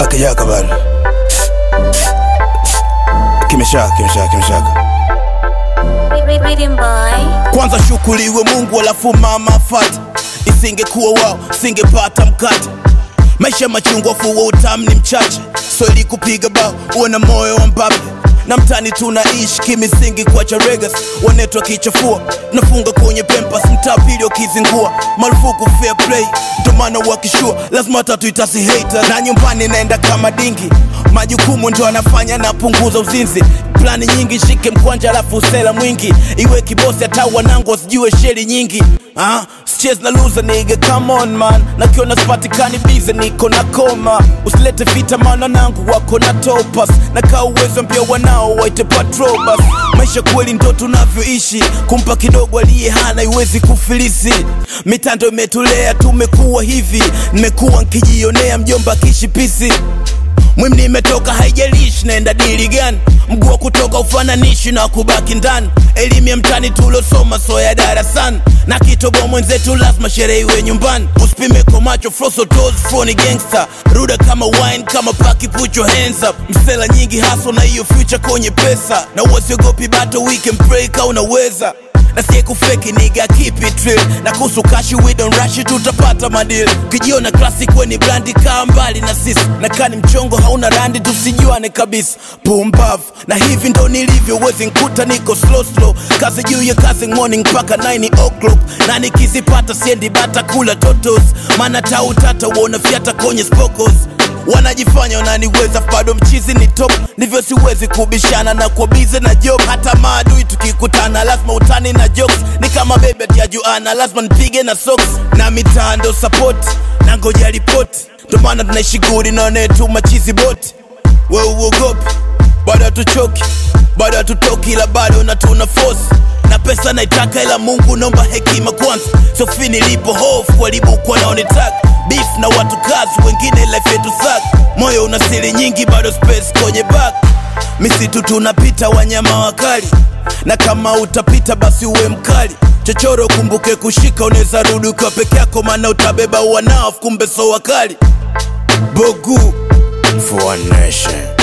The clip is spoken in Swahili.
akijaka bado kimeshaka kimeshaka kimeshaka Rhythm boy. kwanza shukuriwe mungu alafu mama fata isingekuwa wao singepata mkate maisha machungwa fuwa utamu ni mchache so ili kupiga bao uwe na moyo wa mbabe na mtani tunaishi kimisingi kwa charegas wanetwa kichafua nafunga kwenye pempas mtaa pili wakizingua marufuku fair play ndomana wakishua lazima tatu itasi hater na nyumbani naenda kama dingi majukumu ndo anafanya napunguza uzinzi plani nyingi shike mkwanja alafu usela mwingi iwe kibosi hata wanangu wasijue sheri nyingi ah, sichezi na luza nige come on man nakiona sipatikani bize niko na koma usilete vita maana nangu wako na topas na kaa uwezo mpya wanao waite patrobas maisha kweli ndo tunavyoishi kumpa kidogo aliye hana iwezi kufilisi mitando imetulea tumekuwa hivi nimekuwa nkijionea mjomba kishipisi mwim nimetoka haijalishi naenda dili gani mguu wa kutoka ufananishi na kubaki ndani elimu ya mtani tulosoma so ya darasani na kitoboa mwenzetu lazima sherehe iwe nyumbani usipime kwa macho frosotos froni gangster ruda kama wine kama paki put your hands up msela nyingi haso na hiyo future kwenye pesa na uwasiogopi bato weekend break au unaweza na sie kufeki niga keep it real na kuhusu kashi we don't rush it tutapata madil kijiona classic weni brandi kaa mbali na sisi na kani mchongo hauna randi tusijuane kabisa pumbavu na hivi ndo nilivyo wezi nkuta niko slow slow kazi juu ya kazi morning mpaka 9 o'clock na nikizipata siendi bata kula totos maana tautata uona fyata kwenye spokos wanajifanya wananiweza bado mchizi ni top ndivyo siwezi kubishana na kwa bize na job hata maadui tukikutana lazima utani na jokes ni kama bebe tiajuana lazima nipige na socks na mitando support na ngoja ripoti ndo maana tunaishi gudi naonetuma chizi boti we uogopi bado hatuchoki bado hatutoki ila bado na tuna force na pesa naitaka ila mungu naomba hekima kwanza sofi nilipo hofu walibukwa naonetaka beef na watu kazi wengine life yetu sak moyo una siri nyingi bado space kwenye back misitu tunapita wanyama wakali na kama utapita basi uwe mkali chochoro kumbuke kushika unaweza rudi ukiwa peke yako maana utabeba wanao kumbe so wakali bogu for one nation